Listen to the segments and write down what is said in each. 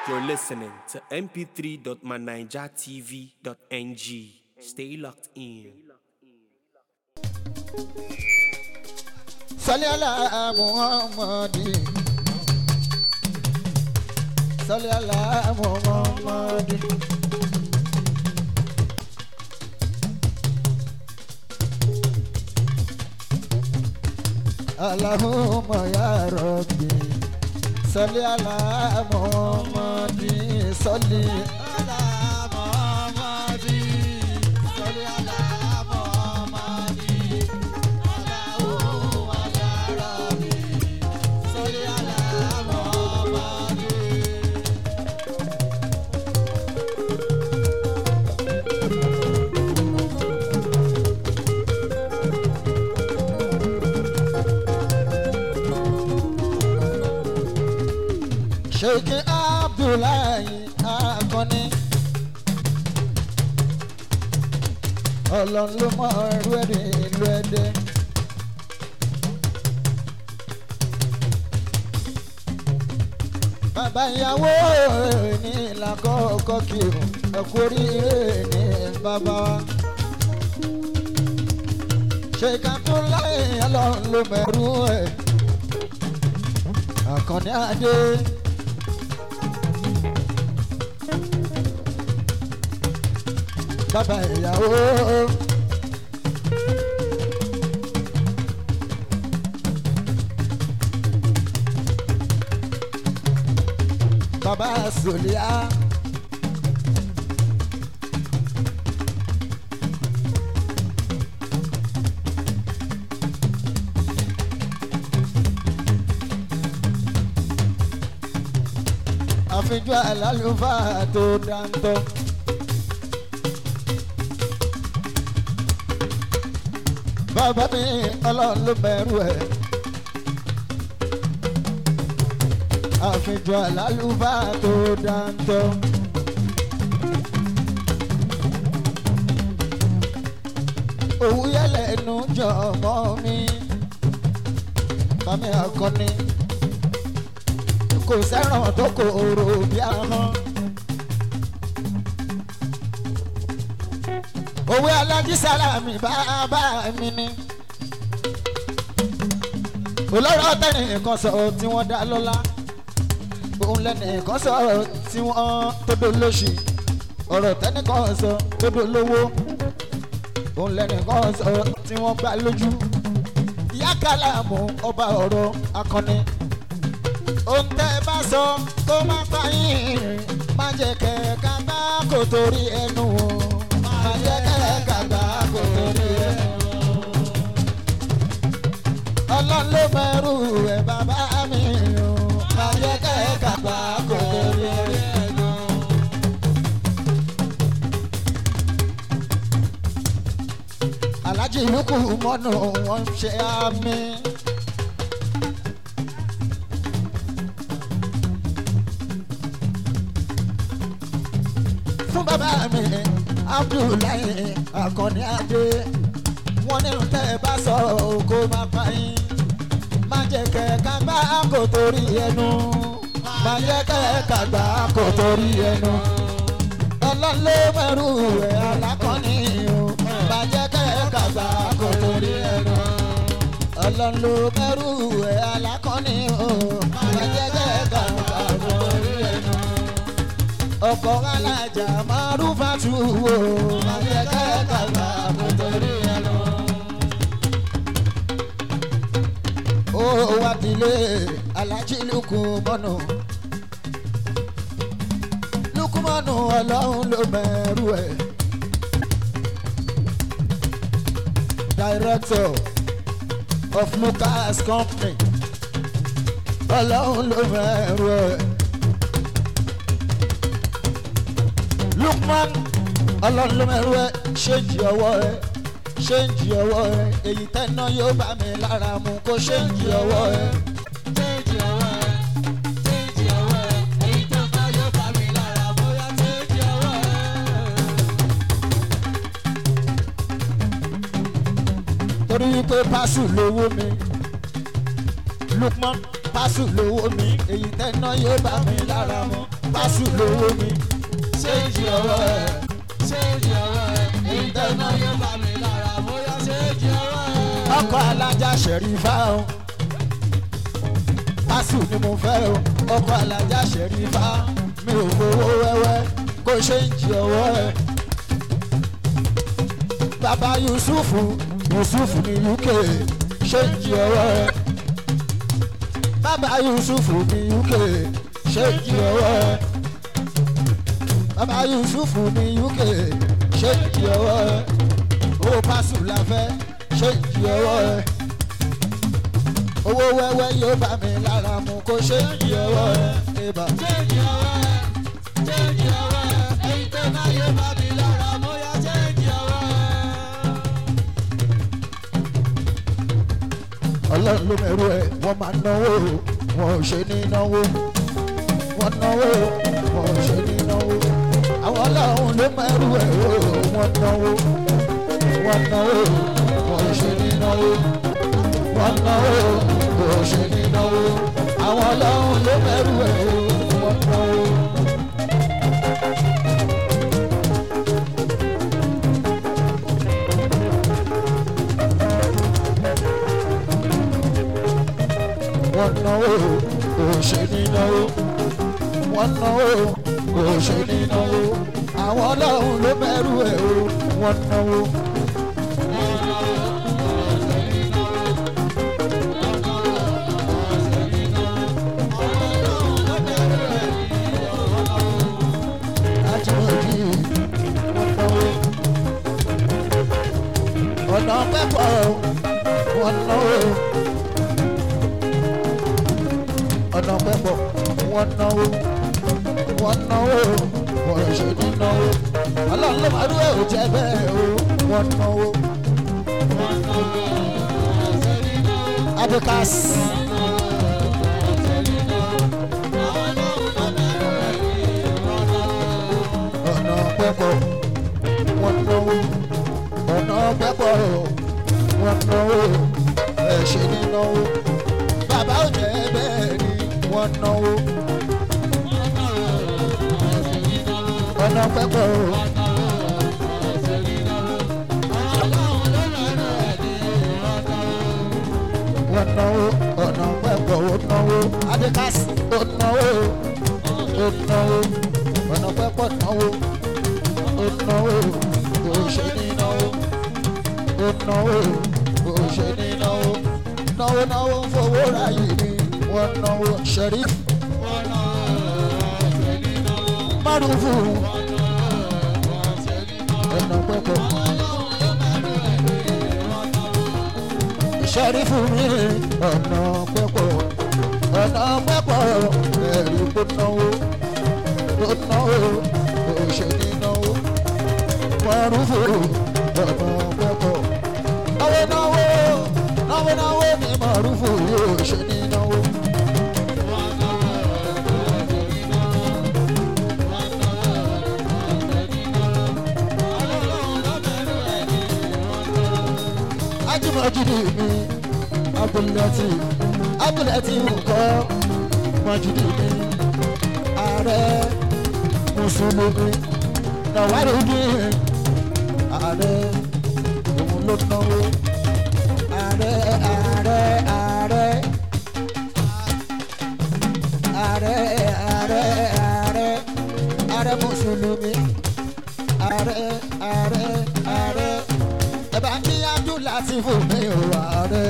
You're listening to mp3.manijatv.ng. Stay locked in. sọlẹ́ àlá muhammadi sọlẹ́ àlá muhammadi. Allahumma ya Rabbi sọlẹ́ àlá muhammadi sọlẹ́ àlá muhammadi sọlẹ́ àlá muhammadi. sheikh abdullahi akọni ọlọ́run ló mọ ẹrú ẹ̀dẹ̀ ìlú ẹ̀dẹ̀. bàbá ìyàwó ní làkọ́kọ́ kí o ẹ̀kú oríire ní bàbá wa. sheikh abdullahi ọlọ́run ló mọ ẹrú ẹ̀ àkànní adé. bàbá ìyàwó. bàbá sòlíà. àfijọ́ àlálùfáà tó dáńtọ́. bàbá mi ọlọ́run ló bẹ̀rù ẹ̀. àfijọ́ àlálùfáà tó dáńtọ́. òwú yẹlẹ̀ ẹnu jọ ọmọ mi. mami akọni kò sẹ́ràn tó kòrò bí ahọ́n. òwe alájí sálámì bàbá mi ni. olóró tẹnìkan sọ tí wọ́n dá lọ́lá òun lẹ́nìkan sọ tí wọ́n tó dolóṣì ọ̀rọ̀ tẹnìkan sọ tó dolówó òun lẹ́nìkan sọ tí wọ́n gbá lójú. ìyá kálámù ọba ọ̀rọ̀ akọni ohun tẹ́ bá sọ kó má pa yín má jẹ́ kẹ̀kẹ́ bá kò torí ẹnu o má jẹ́ kẹ̀kẹ́ bá kò torí ẹnu o. ọlọ́run ló mẹ́rù ẹ̀ bàbá mi o má jẹ́ kẹ̀kẹ́ bá kò torí ẹnu o. alájí lukú mọ́nù wọn ṣe àmì. fún bàbá mi abdullahi akọni adé wọn nínú tẹ ẹ bá sọ kó má pa yín má jẹ kẹ kàgbá kò torí ẹnu má jẹ kẹ kàgbá kò torí ẹnu ọlọ́lé mẹ́rù ẹ̀ alákọ̀ọ́ni o má jẹ kẹ kàgbá kò torí ẹnu ọlọ́lé mẹ́rù ẹ̀ alákọ̀ọ́ni o má jẹ kẹ kàgbá kò torí ẹnu ọkọ̀ alájà márùfàtú wo àyẹ̀kẹ́ kàgbà kò torí ẹ lọ. ó wá dilé alájí lukumọ́nù lukumọ́nù ọlọ́run ló mẹ́rù ẹ̀. director of lucas company ọlọ́run ló mẹ́rù ẹ̀. lukman ọlọ́run ló mẹ́rú ẹ ṣéǹjì ọwọ́ ẹ ṣéǹjì ọwọ́ ẹ èyí tẹ́ná yóò bá mi lára mu kó ṣéǹjì ọwọ́ ẹ. Change your way, change your way. Èyí tó bá yóò bá mi lára bóyá change your way. torí wípé pásù lówó mi lukman pásù lówó mi èyí tẹ́ná yóò bá mi lára mu pásù lówó mi ṣéǹjì ọwọ́ ẹ̀ ṣéǹjì ọwọ́ ẹ̀ èyí tẹ́ná yóò bá mi lára bóyá ṣéǹjì ọwọ́ ẹ̀. ọkọ̀ alájà ṣẹ̀rífà o pásù ni mo fẹ́ o ọkọ̀ alájà ṣẹ̀rífà mi ò fowó wẹ́wẹ́ kó ṣe ń jí ọwọ́ ẹ̀. bàbá yusufu yusufu ní uk ṣe ń jí ọwọ́ ẹ̀. bàbá yusufu ní uk ṣe ń jí ọwọ́ ẹ̀. bàbá yusufu ní uk ṣe ń jí ọwọ́ ẹ̀. owó pásù la fẹ́ ṣe ń jí ọwọ́ ẹ̀. owó wẹ́wẹ́ yóò bá mi lára mu kó ṣe ń jí ọwọ́ ẹ̀. Eba. ṣéǹjì ọwọ́ ẹ̀ ṣéǹjì ọwọ́ ẹ̀ èyí tẹ́ná yóò bá mi lára bóyá ṣéǹjì ọwọ́ ẹ̀. ọlọ́run ló mẹ́rù ẹ̀ wọ́n máa náwó wọn ò ṣe ní náwó wọ́n náwó wọn ò ṣe ní náwó àwọn ọlọ́run ló mẹ́rù ẹ̀ o wọ́n náwó wọ́n náwó wọn ò ṣe ní náwó wọ́n náwó wọn ò ṣe ní náwó àwọn ọlọ́run ló mẹ́rù ẹ̀ o wọ́n náwó. wọ́n náwó kò ṣe ní náwó wọ́n náwó kò ṣe ní náwó àwọn ọlọ́run ló mẹ́rù ẹ̀ o wọ́n náwó. Ajímọ̀bí wọ́n náwó ọ̀nà pẹ́pọ̀ wọ́n náwó ọ̀nà pẹ́pọ̀ wọ́n náwó wọ́n náwó wọ́n ṣe ní náwó ọlọ́run ló máa dúró ò jẹ́ bẹ́ẹ̀ o wọ́n náwó. abikas ọ̀nà pẹ́pọ̀ wọ́n náwó ọ̀nà pẹ́pọ̀ wọ́n náwó ẹ̀ ṣe ní náwó bàbá ò jẹ́ bẹ́ẹ̀ ni wọ́n náwó ọ̀nà pẹ́pọ̀ wọ́n náwó ọ̀nà pẹ́pọ̀ ó náwó abikas ó náwó ó náwó ọ̀nà pẹ́pọ̀ náwó ó náwó kò ṣe ní náwó ó náwó kò ṣe ní náwó náwó náwó ń fowó ra yìí ni wọ́n náwó ṣẹ̀rí márùn-ún ọ̀nà pẹ́pọ̀ ṣẹ̀rí fún mi ọ̀nà pẹ́pọ̀ ọ̀nà pẹ́pọ̀ ẹ̀rí kó náwó kó náwó kò ṣe ní náwó márùn-ún ọ̀nà pẹ́pọ̀ náwó náwó náwó náwó ni márùn-ún yóò ṣe ní náwó. ajumajidi mi abulati abulati nǹkan majidi mi ààrẹ mùsùlùmí nàwárìdì ààrẹ òun ló náwó ààrẹ ààrẹ ààrẹ ààrẹ ààrẹ ààrẹ ààrẹ mùsùlùmí ààrẹ ààrẹ ààrẹ ẹ bá ní abdulhati fún mi ò ààrẹ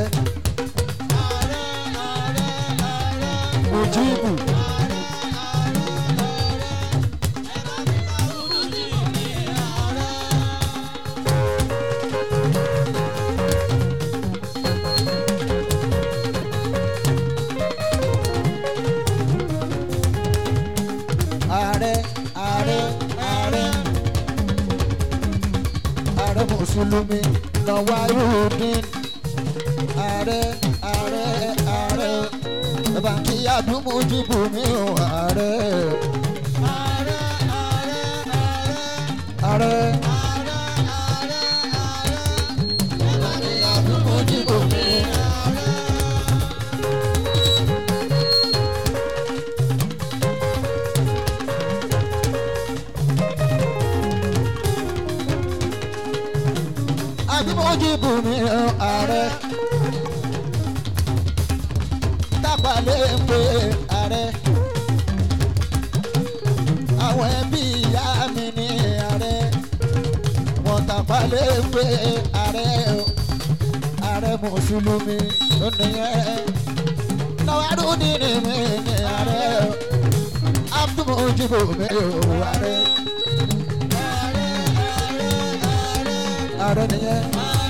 mujibu ààrẹ ààrẹ ààrẹ ààrẹ mùsùlùmí nàwárùdín ààrẹ ààrẹ ààrẹ bàbá kí àdúgbò dìbò mi ò ààrẹ ààrẹ bàbá kí àdúgbò dìbò mi ò. mújìbù mi ààrẹ tápàlẹ́ ń pe ààrẹ àwọn ẹbí ìyá mi ní ààrẹ wọn tápàlẹ́ ń pe ààrẹ o ààrẹ mùsùlùmí ló nìyẹn náwárù nínú mi ní ààrẹ o abdulmujibu mi ò ààrẹ ààrẹ nìyẹn.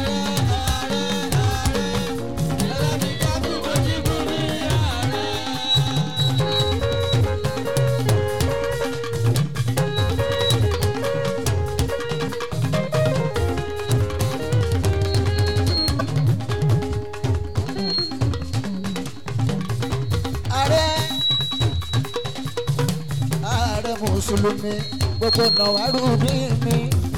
ààrẹ ààrẹ mùsùlùmí gbogbo nàwárù bí mi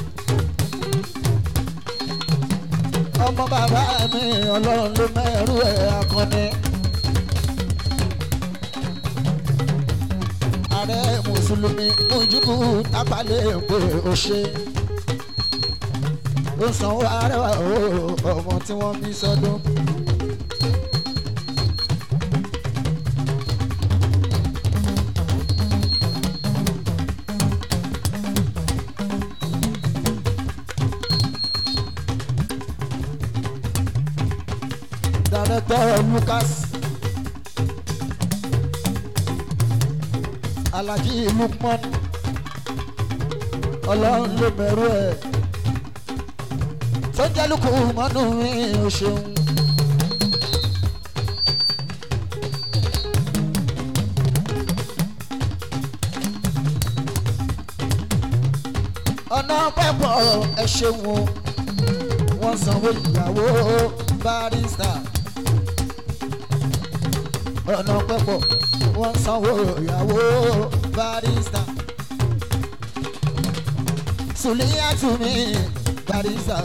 ọmọ bàbá mi ọlọ́run ló mẹ́rù ẹ̀ akọni. ààrẹ mùsùlùmí Mújìbù tápálẹ̀ pé ó ṣe ó sanwó arẹwà o ọmọ tí wọ́n bí sọdún. Director Lucas Alhaji Lukman Ọlọ́run ló mẹ́rú ẹ̀ tó jẹ́ lukú mọ́nú mi ò ṣeun. ọ̀nà pẹ́pọ̀ ẹ ṣeun o wọ́n sanwó ìyàwó barista ọ̀nà pẹ́pọ̀ wọ́n sanwó ìyàwó barista sùlíyàtú mi barista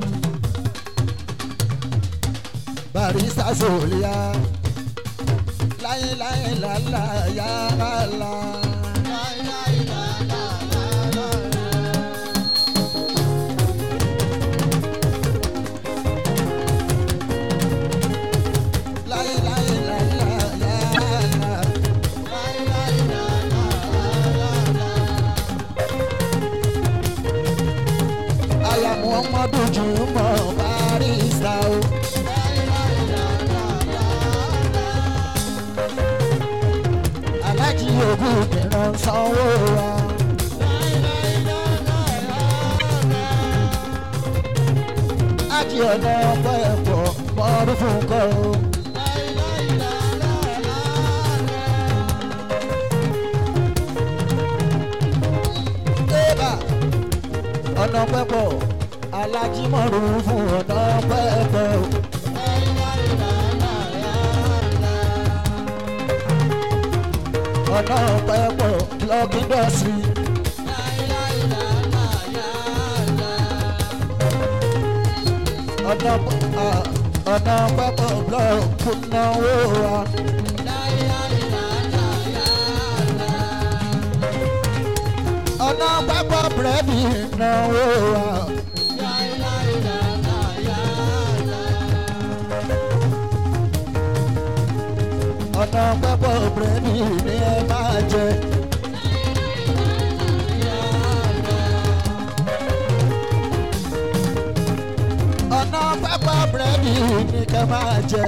barista sùlíyà láyé láyé làlá yàrá. láyé láyé làlá yàrá. aya muhammadu jùmọ̀ barista o. alájí ogun mìíràn sanwó wa. ájí ọ̀nà ọgbẹ́ ẹ̀pọ̀ mọ́ọ́dún fún kọ́ o. Eba ọ̀nà pẹ́pọ̀ alájímọ̀rù fún ọ̀nà pẹ́pọ̀. ọ̀nà pẹ́pọ̀ lọ́gídọ̀sì. ọ̀nà à, ọ̀nà pẹ́pọ̀ blọọkù náwó wa. ọ̀nà pẹ́pọ̀ búrẹ́dì náwó wa. ọ̀nà pẹ́pọ̀ búrẹ́dì ni ẹ máa jẹ. ọ̀nà pẹ́pọ̀ búrẹ́dì ni kẹ́ máa jẹ.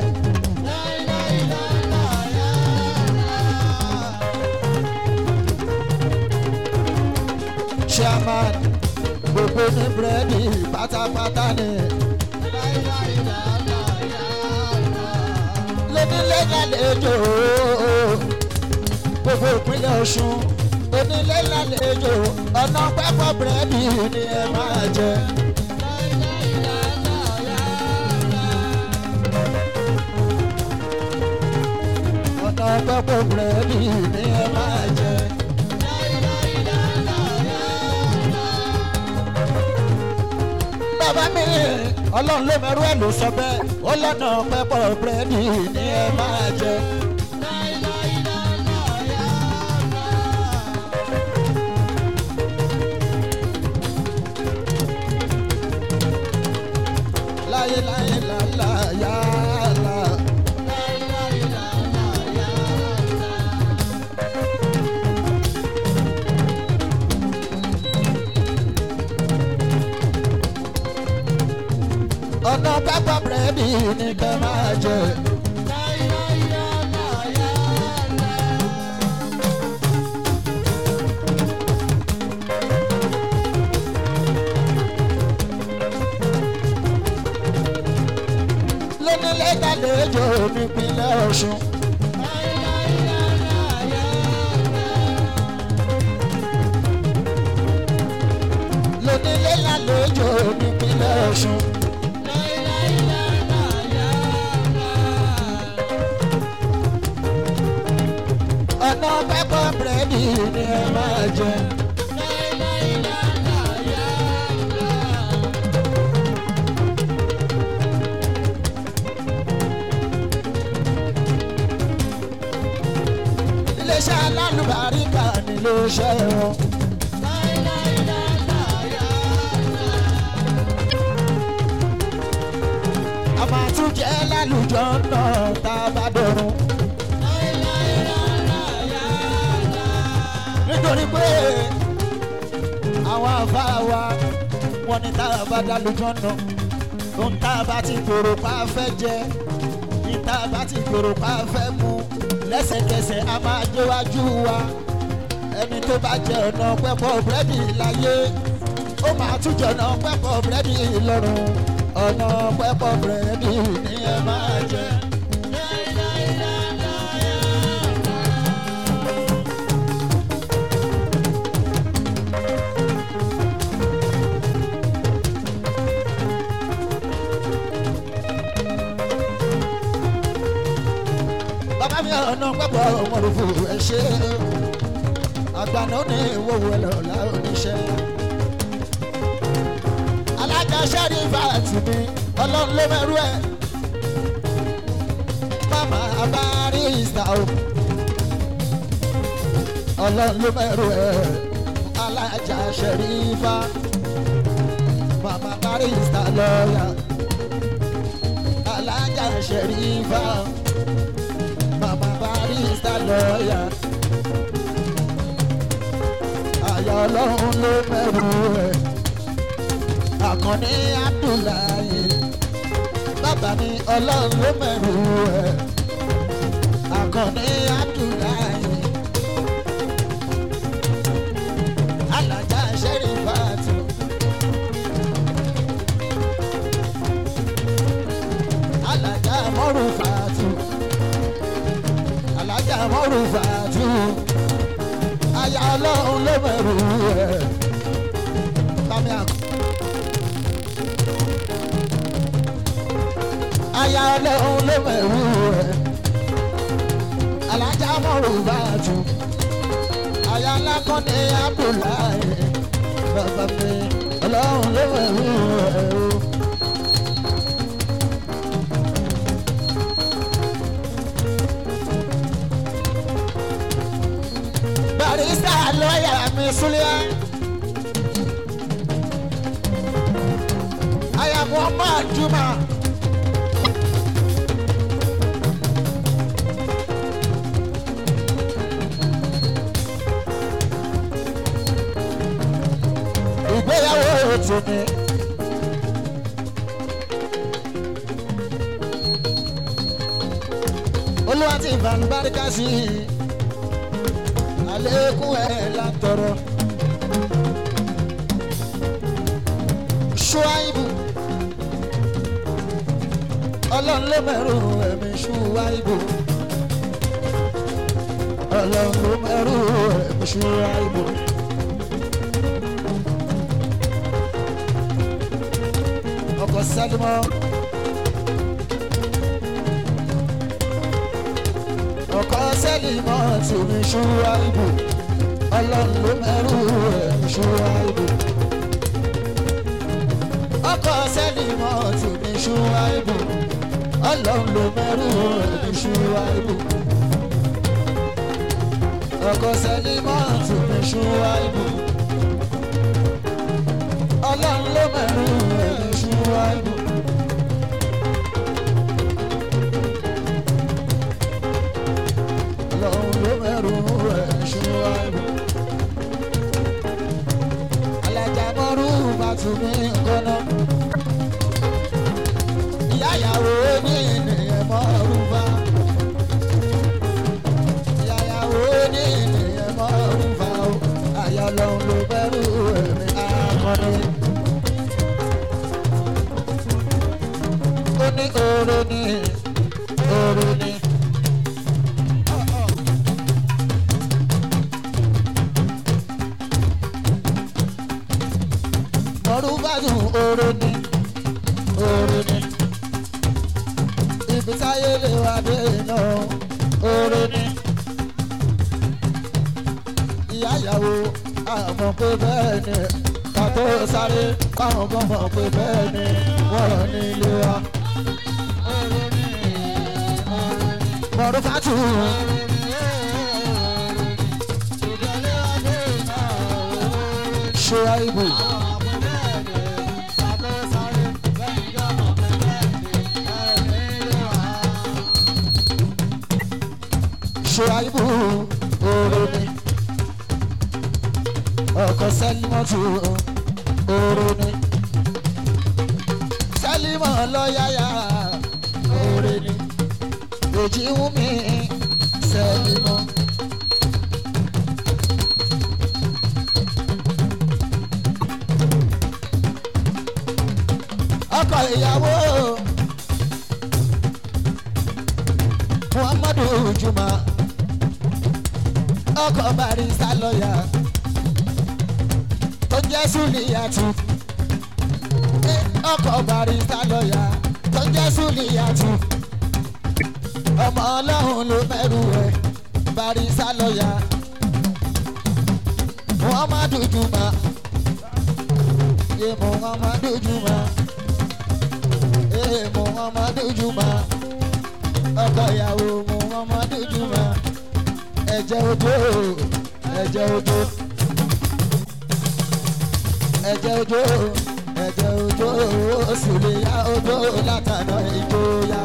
chairman gbogbo ní búrẹ́dì pátápátá ni. lónílé lálejò gbogbo ìpínlẹ̀ ọ̀ṣun onílé lálejò ọ̀nà pẹ́pọ̀ búrẹ́dì ni ẹ máa jẹ. ọ̀nà pẹ́pọ̀ búrẹ́dì ni ẹ máa jẹ. bàbá mi ọlọ́run ló mẹ́rú ẹ̀ ló sọ bẹ́ẹ̀ ó lọ́nà pẹ́pọ̀ búrẹ́dì ni ẹ máa jẹ. ní kẹ́ máa jẹ. lónílé gbàlejò nípínlẹ̀ ọ̀ṣun. lónílé gbàlejò nípínlẹ̀ ọ̀ṣun. ọ̀nà pẹ́pọ̀ búrẹ́dì ni ẹ máa jẹ. iléeṣẹ́ alálùbáríkà nílò iṣẹ́ wọn. a máa tún jẹ́ lálùjọ náà tá a bá dọ̀rùn. nítorí pé àwọn àfa wa wọn ní tá a bá dálùjọ náà ohun tá a bá ti gbòòrò pa fẹ́ jẹ ní tá a bá ti gbòòrò pa fẹ́ mu lẹ́sẹ̀kẹsẹ̀ a máa déwájú wa ẹni tó bá jẹ ọ̀nà pẹ́pọ̀ búrẹ́dì láyé ó máa tún jẹ ọ̀nà pẹ́pọ̀ búrẹ́dì lọ́rùn ọ̀nà pẹ́pọ̀ búrẹ́dì ni ẹ máa jẹ. bàbá mi ọ̀nà pẹ́pọ̀ ọmọlúfò ẹ ṣe àgbàna ní ìwòwò ẹlọ́lá oníṣẹ́. alága sẹ́rí fàtì mi ọlọ́run ló mẹ́rú ẹ̀. mama abárí ìsà o ọlọ́run ló mẹ́rú ẹ̀. alájà sẹ́rí fà mama abárí ìsà lọ́ọ̀yà alájà sẹ́rí fà mama barista lọ́ọ̀yà. Àyà ọlọ́run ló mẹ́rù ẹ̀. Àkànní Abdullahi. Bàbá mi ọlọ́run ló mẹ́rù ẹ̀. Àkànní Abdullahi. Alájà Sẹ́rífàtì. Alájà Mọ́rùfàtì alájà mọ́rù fàtú aya ọlọ́run ló mẹ̀rù ẹ̀ bámi àkọ́. aya ọlọ́run ló mẹ̀rù ẹ̀ alájà mọ́rù fàtú aya alákọ̀ọ́ni abdullahi bàbá mi ọlọ́run ló mẹ̀rù ẹ̀ o. barista lọ́ọ̀yà mi súlẹ̀. àyàmú ọmọ àdúmà. ìgbéyàwó ètò mi. olúwa ti ìbànúbáríkà sí i àlékún ẹ̀ látọrọ. ṣùwáìbù ọlọ́run ló mẹ́rù ẹ̀mí ṣùwáìbù ọlọ́run ló mẹ́rù ẹ̀mí ṣùwáìbù. ọkọ̀ sálímọ́. ọkọ̀ sálímọ́ tèmi ṣùwáìbù ọlọ́run ló mẹ́rù ẹ̀mí ṣùwáìbù ọkọ sẹ́lìmọ́ tù ní ṣùwáìbù ọlọ́run ló mẹ́rù ní ṣùwáìbù ọkọ sẹ́lìmọ́ tù ní ṣùwáìbù ọlọ́run ló mẹ́rù ní ṣùwáìbù. ọlọ́run ló mẹ́rù ní ṣùwáìbù alájà mọ́rú bàtúmí nǹkan náà ìyá ìyàwó ọlọ́run ló bẹ̀rù ẹ̀mí akọni. ó ní oore ní oore ní. mọ̀rúbádùn oore ní oore ní. ibi táyé lè wá dé náà oore ní ìyá ìyàwó àmọ̀ pé bẹ́ẹ̀ ni ká tó sáré káwọn kan mọ̀ pé bẹ́ẹ̀ ni wọ́n ní ilé wa. mọ̀rún fàtú. ṣé àìbò ṣé àìbò oore ni ọkọ̀ sẹ́límọ́tò oore ni sẹ́límọ́ lọ́yàyà oore ni èjì wú mi sẹ́límọ́. ọkọ̀ ìyàwó muhammadu juma ọkọ̀ barista lọ́yà tó jẹ́ súlìyàtú ọkọ̀ barista lọ́yà tó jẹ́ súlìyàtú ọmọ ọlọ́run ló mẹ́rù ẹ̀ barista lọ́yà muhammadu juma ye muhammadu juma ye muhammadu juma ọkọ ìyàwó muhammadu juma ẹ̀jẹ̀ ojú ẹ̀jẹ̀ ojú ẹ̀jẹ̀ ojú ẹ̀jẹ̀ ojú oṣù lè yá ojú látàná ìjọya.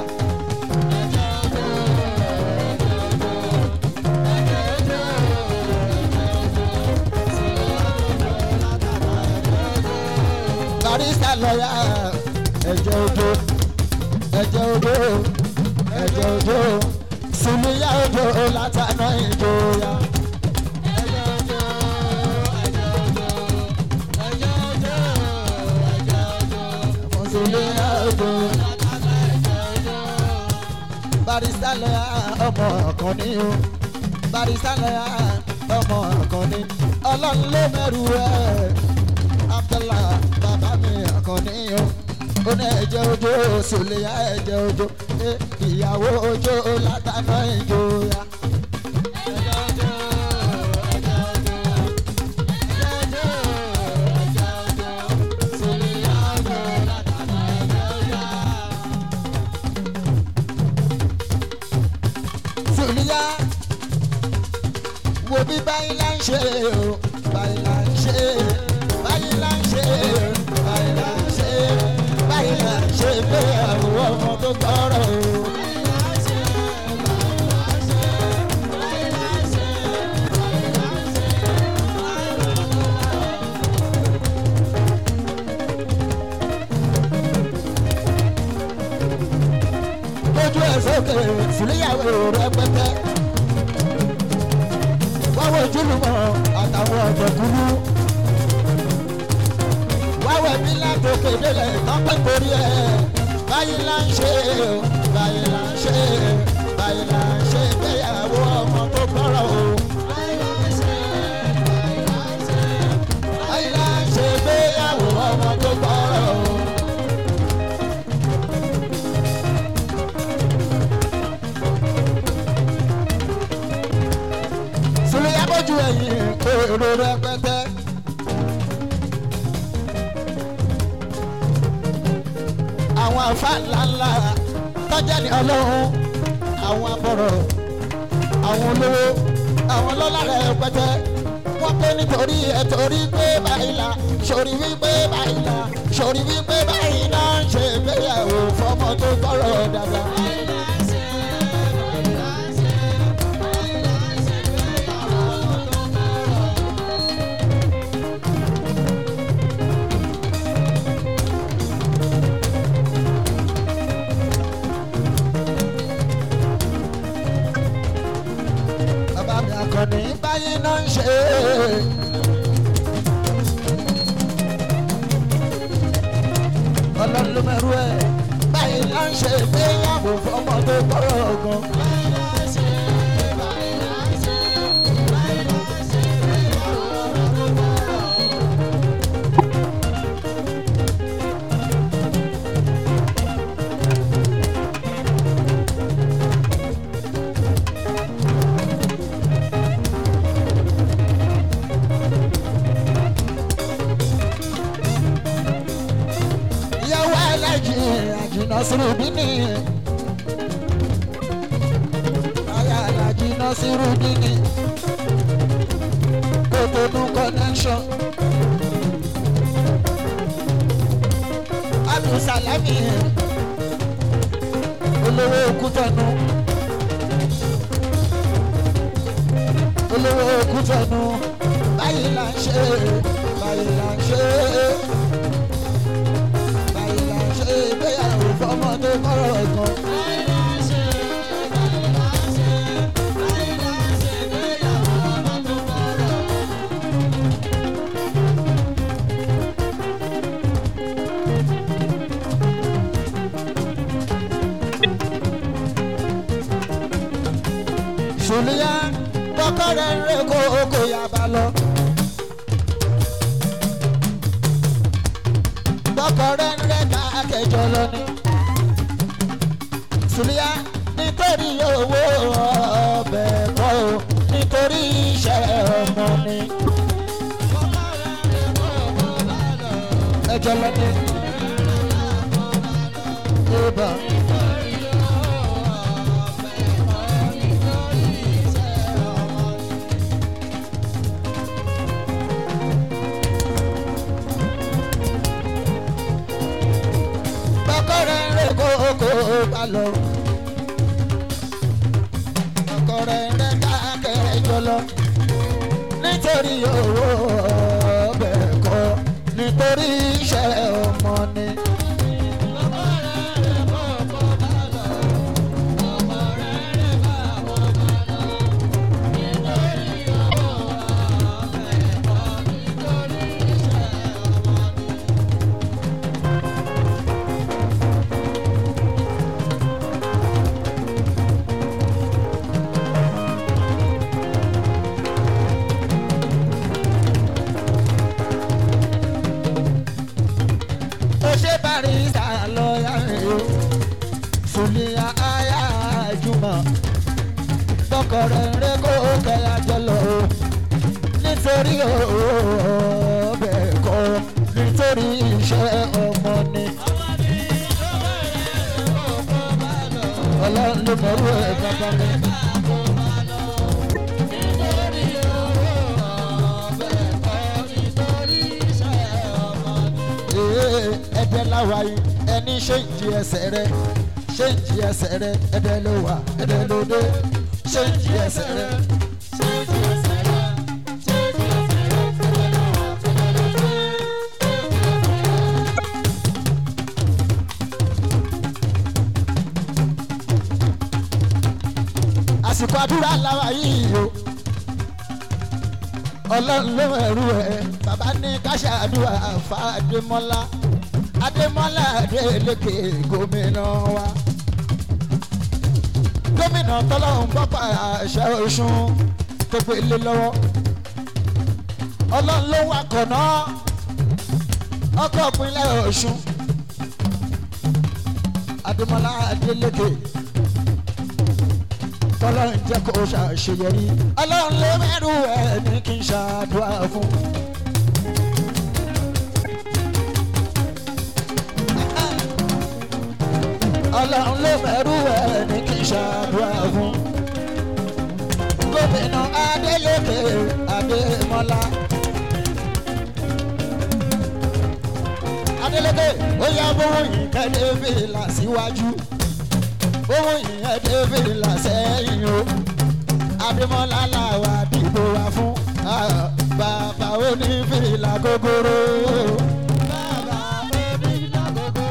barista lọ́yà ẹ̀jẹ̀ ojú ẹ̀jẹ̀ ojú ẹ̀jẹ̀ ojú sùnìyà ojú látàná ìjọya. sùnìyà ojú barista lọ́yà ọmọ ọ̀kan ní o barista lọ́yà ọmọ ọ̀kan ní ọlọ́run ló mẹ́rù ẹ̀ abdallah bàbá mi àkànní o ó ní ẹ̀jẹ̀ ojú sùlẹ̀yà ẹ̀jẹ̀ ojú eh, ìyàwó ojú látàná ìjòyà. sùlẹ̀yà wo bí báyìí là ń ṣe o báyìí là ń ṣe báyìí là ń ṣe báyìí là ń ṣe báyìí là ń ṣe pé àwọn ọmọ tó gbọ́rọ̀ o. lójú ẹ̀ sókè síléyàwó rẹpẹtẹ wáwọ ojúlùmọ̀ àtàwọn ọ̀jọ̀gbọ́nú wáwọ ẹbí látòkè délẹ̀ tọ́pẹ́ torí ẹ̀ báyìí là ń ṣe o báyìí là ń ṣe báyìí là ń ṣe gbéyàwó ọmọ tó gbọ́rọ̀ o. báyìí là ń ṣe gbéyàwó ọmọ tó gbọ́rọ̀ o. sùlùyà bójú ẹ̀yìn èrò rẹpẹtẹ. àwọn afa ńláńlá tọ́jà ní ọlọ́run àwọn abọ̀rọ̀ àwọn olówó àwọn ọlọ́lá rẹpẹtẹ wọ́n pé nítorí ẹ̀ torí pé báyìí la sori wípé báyìí la sori wípé báyìí la ń ṣe ìgbéyàwó fọmọ tó gbọ́rọ̀ dáadáa. bàbá mi àkànní báyìí náà ń ṣe fọmọdé kọ́rọ̀ gan. ìyàwó alájì àjìnà sírùbí ni aya alájì náà sírùbí ni kòtònú connection abdulsalami olówó òkútọ̀nù olówó òkútọ̀nù báyìí là ń ṣe báyìí là ń ṣe báyìí là ń ṣe ìgbéyàwó fọmọdé kọ́rọ̀ gan. sùlíyà kọ́kọ́rẹ́ rẹ̀ kó kó yaba lọ. kọ́kọ́rẹ́ rẹ̀ ká kẹjọ lọ ni. sùlíyà nítorí owó ọbẹ̀ kọ́ o nítorí iṣẹ́ ọmọ ni. ẹjọ́ lọ ni. Eba. kọ́kọ́rẹ́ rẹ̀ kó kó bá lọ. kọ́kọ́rẹ́ rẹ̀ káàkiri jọ lọ. nítorí owó ọbẹ̀ kọ́ nítorí iṣẹ́ ọmọ ni. ó ṣe barista lọ́ọ̀yà rẹ̀ o sùnìyà àyà àjùmọ̀ tọkọrẹ rẹ kó kẹyà jọlọ o nítorí ọbẹ̀ kọ́ nítorí iṣẹ́ ọmọ ni. ọlọ́run ló mọ̀rú ẹ̀ kankan mi. Ee, ẹ̀dẹ̀ láwa yìí ẹni ṣe ń jí ẹsẹ̀ rẹ ṣe ń jí ẹsẹ̀ rẹ ẹ̀dẹ̀ ló wà ẹ̀dẹ̀ ló dé ṣe ń jí ẹsẹ̀ rẹ. àsìkò àdúrà làwa yìí o ọlọ́run ló ẹ̀rú ẹ̀ bàbá ní káṣá àdúrà fa adémọ́lá adémọ́lá adélékè gómìnà wa gómìnà tọ́lọ́hún gbọ́pà àṣà ọ̀ṣun tó gbé lé lọ́wọ́ ọlọ́run ló wà kọ̀nà ọkọ̀ ìpínlẹ̀ ọ̀ṣun adémọ́lá adélékè tọ́lọ́run jẹ́ kó ṣàṣeyọrí ọlọ́run ló mẹ́rù ẹ̀ ní kí n ṣàdúrà fún. ọlọ́run ló mẹ́rù ẹ̀ ní kí n ṣàdúrà fún. gómìnà adélékè adémọlá. adélékè ó yá bówó yìí kẹ́lẹ́ fìlà síwájú owó yìnyẹn david làsẹ́yìn o adémọ́lá làwà dìbò wa fún ah, bàbá onífìlà gogoro. Bàbá onífìlà gogoro.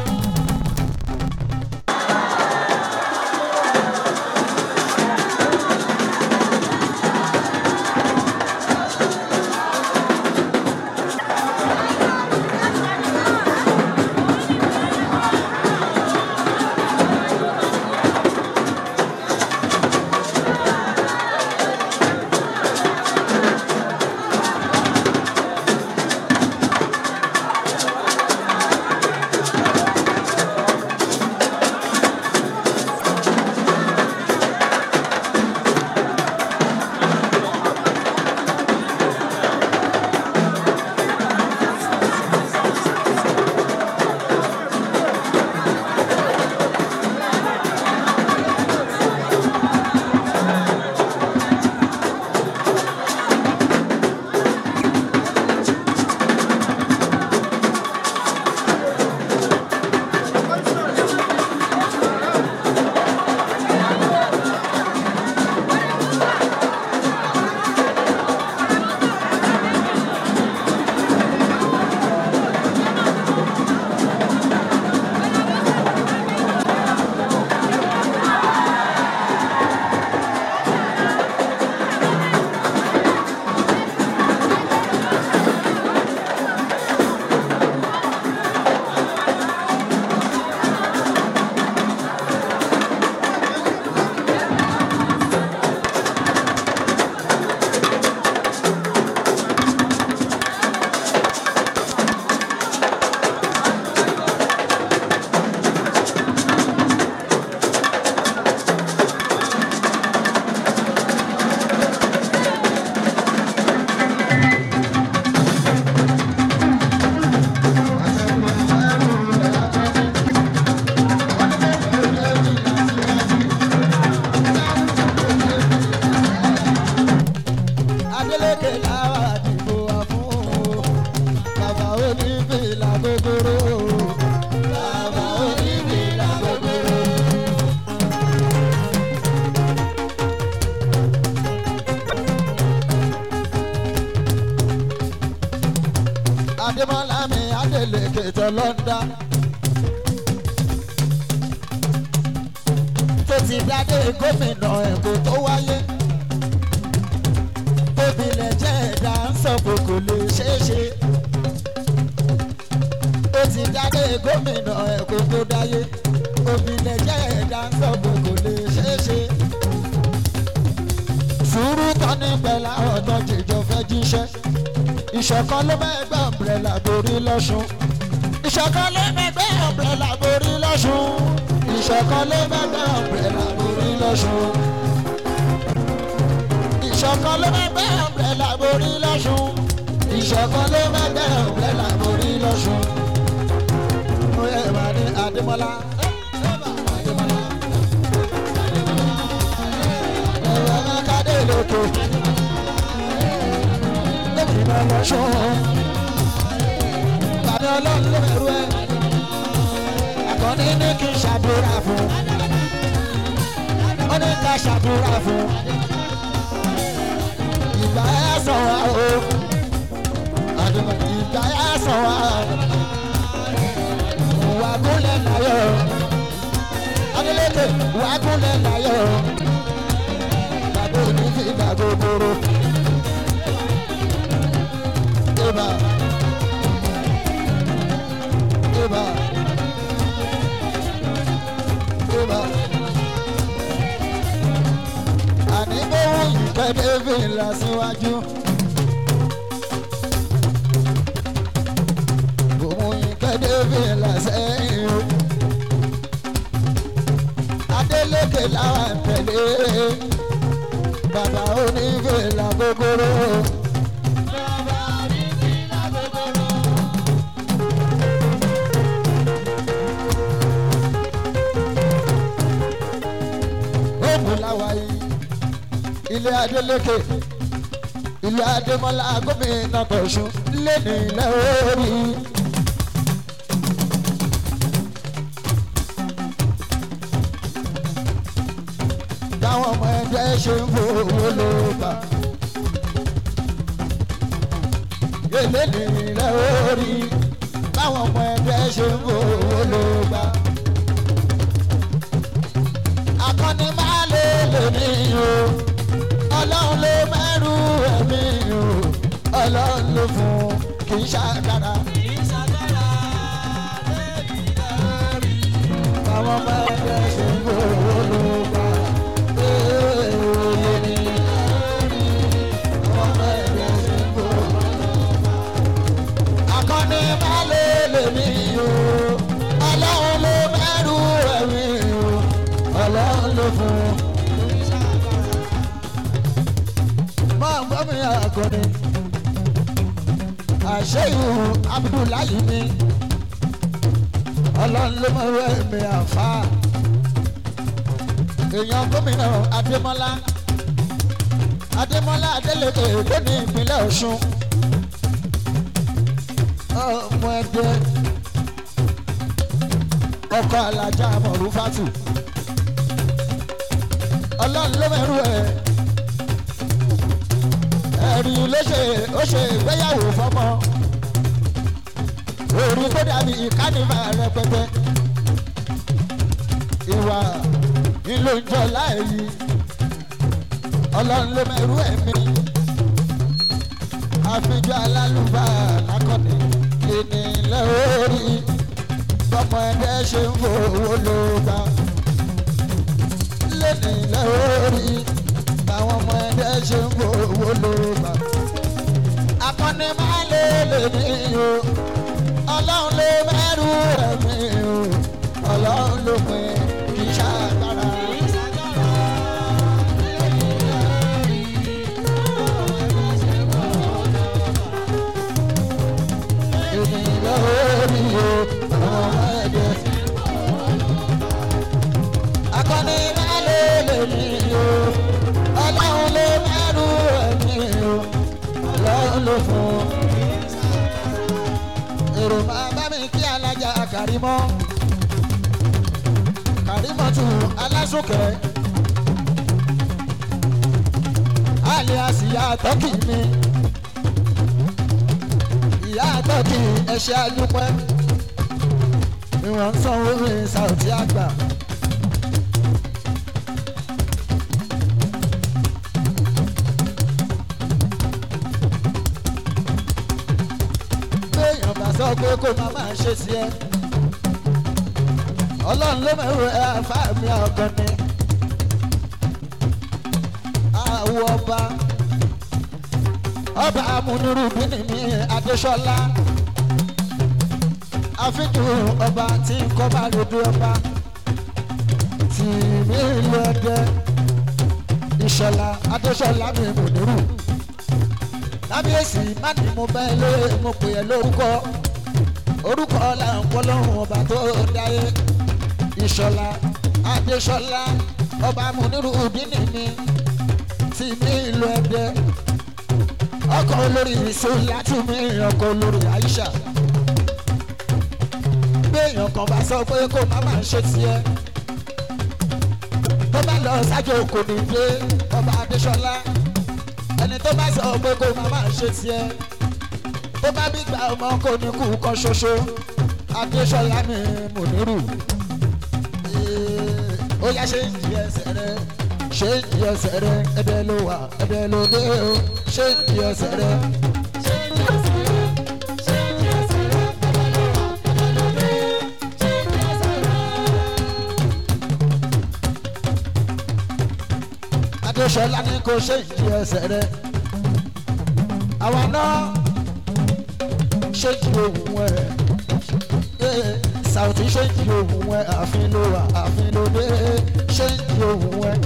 adémọlá mi adélèké tó lọ́ńdà. tó ti dádé gómìnà ẹ̀kọ́ tó wáyé. tóbi lẹ̀ jẹ́ ẹ̀dá ń sọ pé kò lè ṣeé ṣe. ó ti dádé gómìnà ẹ̀kọ́ tó dáyé. tóbi lẹ̀ jẹ́ ẹ̀dá ń sọ pé kò lè ṣeé ṣe. sùúrù tán ní pẹ̀lú àwọn tó jìjọ fẹ́ jíṣẹ́. ìṣọ̀kan ló mẹ́gbẹ́ ọ̀mbrẹ́là borí lọ́sùn. ìṣọ̀kan ló mẹ́gbẹ́ ọ̀mbrẹ́là borí lọ́sùn. ìṣọ̀kan ló mẹ́gbẹ́ ọ̀mbrẹ́là borí lọ́sùn. ìṣọ̀kan ló mẹ́gbẹ́ ọ̀mbrẹ́là borí lọ́sùn. ìṣọ̀kan ló mẹ́gbẹ́ ọ̀mbrẹ́là borí lọ́sùn. ó yẹ ìwà ní adémọlá. adémọlá. ẹ̀rọ amákadé lókè. gómìnà lọ́sùn. bàbá ọlọ́run ló bẹ̀rù ẹ̀ akọni ní kí n ṣàdúrà fún ó ní ká ṣàdúrà fún ìgbà ẹ sọ wá o àdùnnà ìgbà ẹ sọ wá wà gúnlẹ̀ láyọ̀ adélékè wà gúnlẹ̀ láyọ̀ bàbá òní fi gbàgbó gbòòrò ìbà ìbà. Yorùbá. Àní bóun ìkẹ́ David lọ síwájú. Bóun ìkẹ́ David lọ sẹ́yìn o. Adélékè làwọn tẹ̀lé. Bàbá onífèlà gogoro. Ògùn làwà yìí. Ilé Adélékè. Ilé Adémọ́lá gómìnà Tọ̀sùn lé ní ilẹ̀ orí. Táwọn ọmọ ẹgbẹ́ ṣe ń fowó ló bà. Ilé ní ilẹ̀ orí. Táwọn ọmọ ẹgbẹ́ ṣe ń fowó ló bà akọni máa lè lè mí o ọlọ́run ló mẹ́rù ẹ̀mí o ọlọ́run ló fún kì í ṣàkàrà. àwọn ọmọ ẹgbẹ́ ṣe ń gbòòrò ló bá èèyàn ní àwọn ọmọ ẹgbẹ́ ṣe ń gbòòrò ló bá. akọni máa lè lè mí o ọlọ́run ló mẹ́rù ẹ̀mí o ọlọ́run ló fún un. máa ń gbọ́ mi àkọ́ni. àṣeyù abdullahi ni ọlọ́run ló mọ̀ wẹ́ mi àfa. èèyàn gómìnà adémọ́lá adémọ́lá adélèké tó ní ìpínlẹ̀ ọ̀ṣun. ọmọ ẹgbẹ́ ọkọ̀ alájà mọ̀rúfátù ọlọ́run ló mẹ́rù ẹ̀ ẹ̀rí ló ṣe ó ṣe ìgbéyàwó fọmọ orí tó dàbí kánìfà rẹpẹtẹ ìwà ìlò ìjọ láàyè ọlọ́run ló mẹ́rù ẹ̀mí àfijọ́ alálùbá lákọ̀ọ́nì ènìyàn orí bọ́mọ ẹgbẹ́ ṣe ń fowó ló bá lẹ́nu lórí báwọn ọmọ ẹ̀dẹ́ ṣe ń fowó ló bá. akọni máa lè lè mí o ọlọ́run ló mẹ́rù rẹ̀ mí o ọlọ́run ló pin kì í ṣàgbára. ènìyàn lórí o àwọn ọmọ ẹ̀dẹ́ akọni máa lè lè mí o ọlọ́run ló mẹ́rù ẹ̀mí o ọlọ́run ló fún un. èrò máa bá mi kí alájà kàrímọ́ kàrímọ́ tù alásùnkẹ́ àlẹ́ àsìyá tọ́kì mi ìyá sọ́ọ̀kì ẹ̀ṣẹ̀ àdúpẹ́ ìwọ̀n ń sanwó mi sàùtì àgbà. béèyàn bá sọ pé kó má máa ṣe sí ẹ ọlọ́run ló mẹ́rù ẹ àfáàmì ọ̀gàn ni àwọ̀ ọba ọba amúnirúbí ní adéṣọlá àfijù ọba tí ń kọ́ bá lójú ọba tì mí ìlú ẹdẹ ìṣọlá adéṣọlá mi múnirú kábíyèsí má ní mo bá ẹ lóye mo pè é lórúkọ orúkọ là ń kọ́ lọ́rùn ọba tó dáyé ìṣọlá adéṣọlá ọba múnirúbí ní mi tì mí ìlú ẹdẹ ọkọ olórí ìṣòlá tún mí ọkọ olórí àyíṣà béèyàn kan bá sọ pé kó má máa ṣe tiẹ̀ tó bá lọ sájò kò ní dé ọba adéṣọlá ẹni tó bá sọ pé kó má máa ṣe tiẹ̀ tó bá bí gba ọmọ kò ní kú kan ṣoṣo adéṣọlá mi mùnírù ó yá ṣe ń jí ẹsẹ̀ rẹ ṣe ń jí ẹsẹ̀ rẹ ẹbẹ ló wà ẹbẹ ló dé o ṣe ń jí ẹsẹ̀ rẹ. adéṣọlá ní kò ṣe ń jí ẹsẹ̀ rẹ àwa náà ṣe ń jí ohun ẹ sàùtì ṣe ń jí ohun ẹ àfin ló wà àfin ló dé ṣe ń jí ohun ẹ.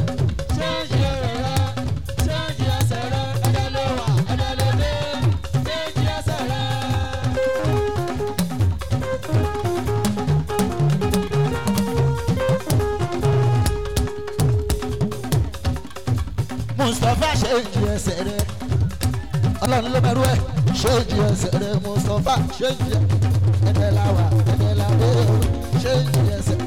mustapha ṣe ń jí ẹsẹ̀ rẹ ọlọ́run ló mẹ́rú ẹ̀ ṣe ń jí ẹsẹ̀ rẹ mustapha ṣe ń jí ẹ̀ẹ́dẹ̀ làwà ẹ̀ẹ́dẹ̀ làwà ṣe ń jí ẹsẹ̀.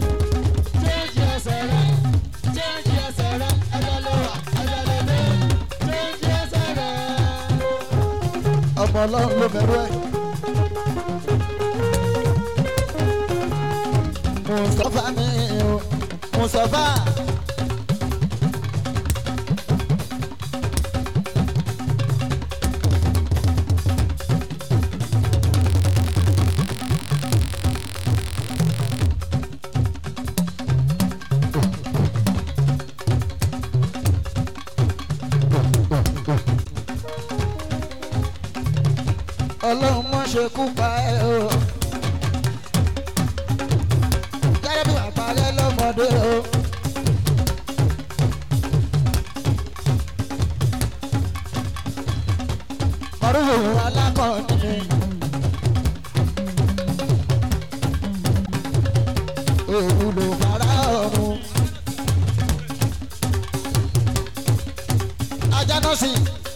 ọmọ ọlọ́run ló mẹ́rú ẹ̀. mustapha mi o mustapha. ọlọ́run mọ̀ ṣe kú pa ẹ́ o. gẹ́gẹ́ bí wàá parẹ́ lọ́mọdé o. kọ́rùn-ún alákọ̀ọ́ni. òun ló fara ọ̀run. ajá náà sì.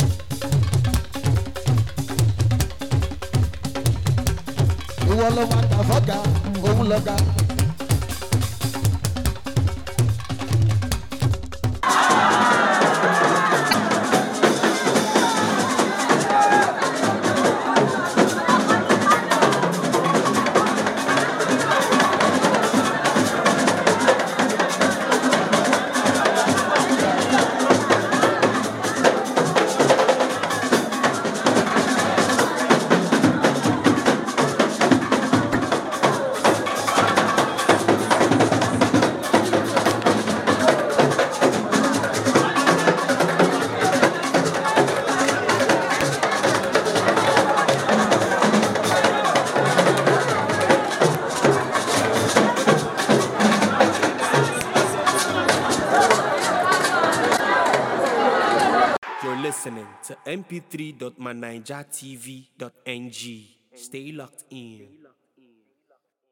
ìwọ ló máa gbà fọ́gà òun lọ́gà. You're listening to mp3.manijatv.ng. Stay locked in.